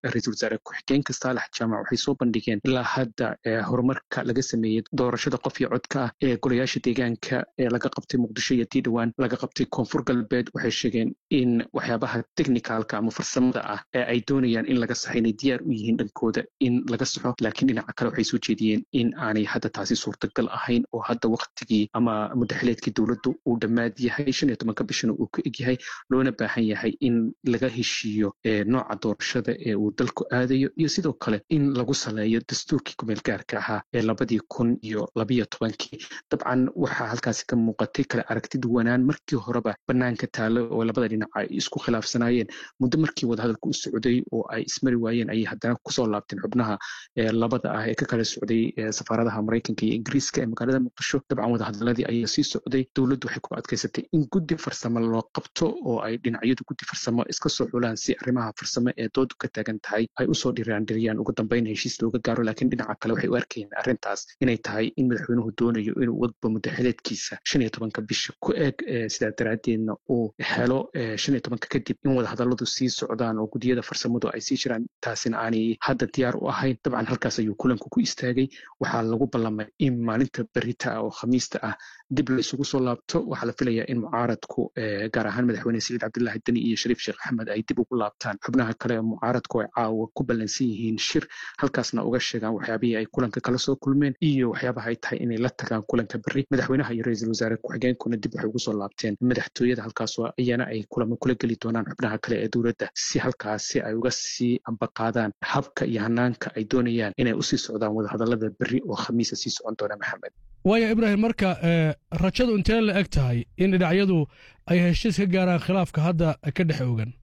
ra-iisul wasaare ku-xigeenka saalax jaamac waxay soo bandhigeen ilaa hadda horumarka laga sameeyey doorashada qof iyo codka ah ee golayaasha deegaanka ee laga qabtay muqdisho iyo tii dhowaan laga qabtay koonfur galbeed waxay sheegeen in waxyaabaha technicalka ama farsamada ah ee ay doonayaan in laga saxo inay diyaar u yihiin dhankooda in laga saxo laakiin dhinaca kale waxay soo jeediyeen in aanay hadda taasi suurtagal ahayn oo hadda waktigii ama mudaxileedkii dowladdu uu dhammaad yahay shan iyo tobanka bishana uu ka egyahay loona baahan yahay in laga heshiiyo nooca doorashada ee uu dalku aadayo iyo sidoo kale in lagu saleeyo dastuurkii kumeel gaarka ahaa ee labadii kun iyo labiyo tobankii dabcan waxaa halkaasi ka muuqatay kale aragti duwanaan markii horeba banaanka taalo oo labada dhinac ay isku khilaafsanaayeen muddo markii wadahadalku u socday oo ay ismari waayeen ayay haddana kusoo laabteen xubnaha labada ah ee ka kala socday safaaradaha maraykanka iyo ingiriiska ee magaalada muqdisho dabcan wadahadaladii ayaa sii socday dowladdu waxay ku adkaysatay in guddi farsamo loo qabto oo ay dhinacyadu guddi farsamo iska soo xulaan si arrimaha farsamo ee doodu ka taagan tahay ay usoo dhiraandhiriyaan ugu dambeyn heshiis looga gaaro laakiin dhinaca kale waxay u arkayeen arrintaas inay tahay in madaxweynuhu doonayo inuu wadba mudaxileedkiisa shan iyo tobanka bisha ku eg sidaa daraaddeedna uu helo shan iyo tobanka kadib in wadahadalladu sii socdaan oo guddiyada farsamadu ay sii jiraan taasina aanay hadda diyaar u ahayn dabcan halkaas ayuu kulanku ku istaagay waxaa lagu ballamay in maalinta berita ah oo khamiista ah dib la isugu soo laabto waxaa la filayaa in mucaaradku gaar ahaan madaxweyne saciid cabdilaahi deni iyo shariif sheekh axmed ay dib ugu laabtaan xubnaha kale ee mucaaradku ay caawa ku ballansan yihiin shir halkaasna uga sheegaan waxyaabihii ay kulanka kala soo kulmeen iyo waxyaabaha ay tahay inay la tagaan kulanka berri madaxweynaha iyo ra-iisul wasaare ku-xigeenkuna dib waxay ugu soo laabteen madaxtooyada halkaasoo iyana ay kulamo kula geli doonaan xubnaha kale ee dowladda si halkaasi ay uga sii ambaqaadaan habka iyo hanaanka ay doonayaan inay usii socdaan wadahadallada berri oo khamiisa sii socon doona maxamed waayo ibraahim marka rajadu intee la eg tahay in dhinacyadu ay heshiis ka gaaraan khilaafka hadda ka dhex ogan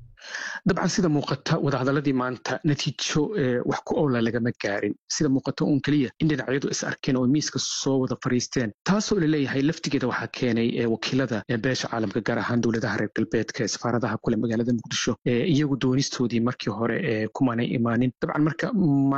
dabcan sida muuqata wadahadaladii maanta natiijo wax ku owla lagama gaarin sida muuqata uun keliya in dhinacyadu is arkeen oo miiska soo wada fariisteen taasoo laleeyahay laftigeeda waxaa keenay wakiilada beesha caalamka gaar ahaan dowladaha reer galbeedka ee safaaradaha kule magaalada muqdisho iyagu doonistoodii markii hore kumanay imaanin dabcan marka